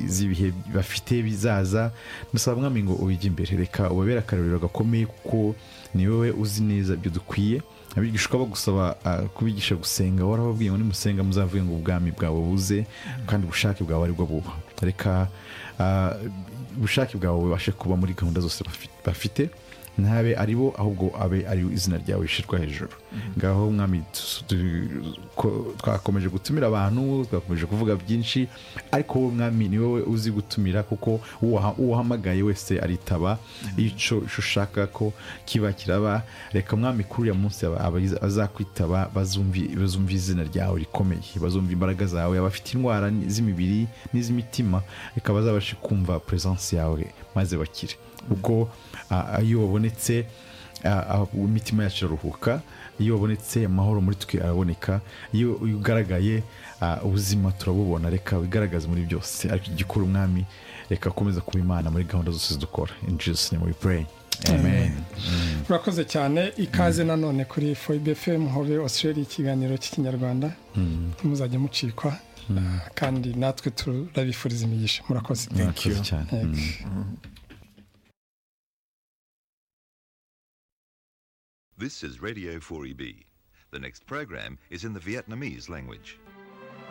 z'ibihe bafite bizaza musaba mwami ngo ubijye imbere reka ubabere akarorero gakomeye kuko ni wowe uzi neza ibyo dukwiye abigishwa bagusaba kubigisha gusenga warababwiye ngo nimusenga muzavuge ngo ubwami bwawe buze kandi ubushake bwawe aribwo buba reka ubushake bwawe bubashe kuba muri gahunda zose bafite ntabe ari bo ahubwo abe ari izina ryawe rishyirwa hejuru ngaho mwami twakomeje gutumira abantu twakomeje kuvuga byinshi ariko wowe mwami ni wowe uzi gutumira kuko uwahamagaye wese aritaba icyo ushaka ko kiba kiraba reka mwami kuri uriya munsi azakwitaba bazumva izina ryawe rikomeye bazumva imbaraga zawe abafite indwara z'imibiri n'iz'imitima reka bazabashe kumva peresansi yawe maze bakire ubwo iyo wabonetse imitima yacu iraruhuka iyo wabonetse amahoro muri twe araboneka iyo ugaragaye ubuzima turabubona reka wigaragaze muri byose ariko igikora umwami reka akomeza kuba imana muri gahunda zose dukora injisi ni muri pureyi urakoze cyane ikaze nanone kuri foyibefemu hobe australia ikiganiro cy'ikinyarwanda ntimuzajye mucikwa kandi natwe turabifuriza imigisha murakoze murakoze cyane This is Radio 4EB. The next program is in the Vietnamese language.